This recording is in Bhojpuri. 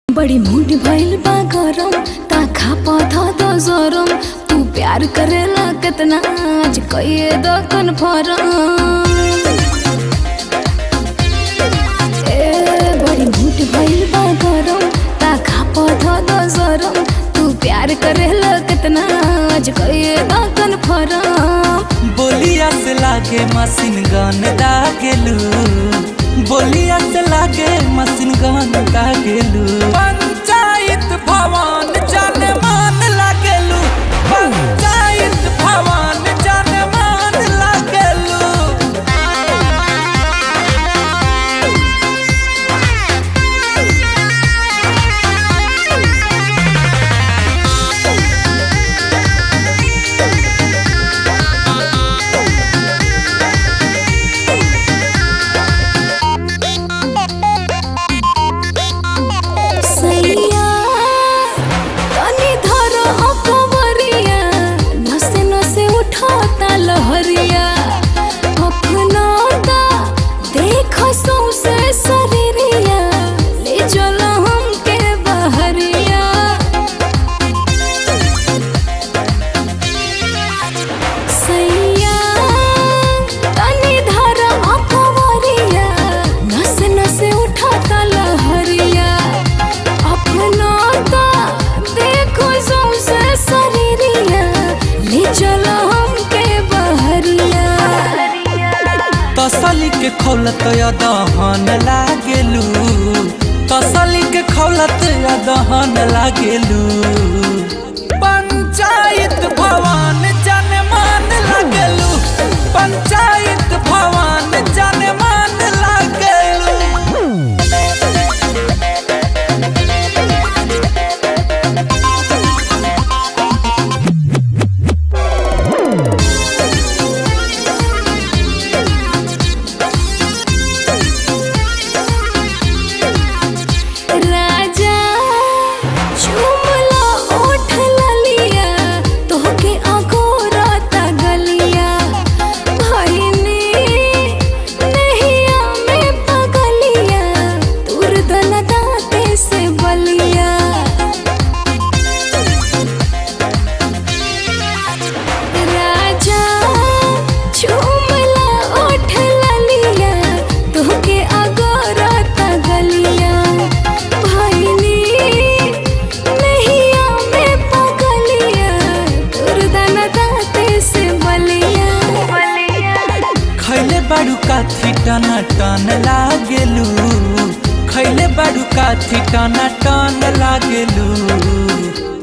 बड़ी मूड भइल बा गरम ता खा पौधा दो जोरम तू प्यार करेला कितना आज कहिए दो कन्फर्म ए बड़ी मूड भइल बा गरम ता खा पौधा दो जोरम तू प्यार करेला कितना आज कहिए दो कन्फर्म बोलिया से लागे मशीन गन दागेलू बोलिया से लागे मशीन गन दागेलू पंचायत भवन जाने मान लागेलू पंचायत भवन जाने मान लागेलू सैया तनी धरो अकबरिया नसे नसे उठाता लहरिया अपनाता देख सौसे शरीरिया ले चलो हमके बहरिया सैया तनी धरो अकबरिया नसे नसे उठाता लहरिया अपना ता देखो सौसे शरीरिया ले चलो हमके बहरिया तसली के खौलत दहन लागेलू तसली के खौलत दहन लागेलू पंचायत भवन जन मान लागेलू पंचायत भवन जन मान लागेलू राजा चुमला ओठ ललिया तोहके अघोरता गलिया भइनी नहिया में पगलिया तुर दन दाते से बलिया राजा चुमला ओठ ललिया तोहके अगोरता गलिया भइनी नहिया में पगलिया तोर दाना दाते से बलिया खैले बाड़ू काथी टना टन लागेलू खैले बाड़ू काथी टना टन लागेलू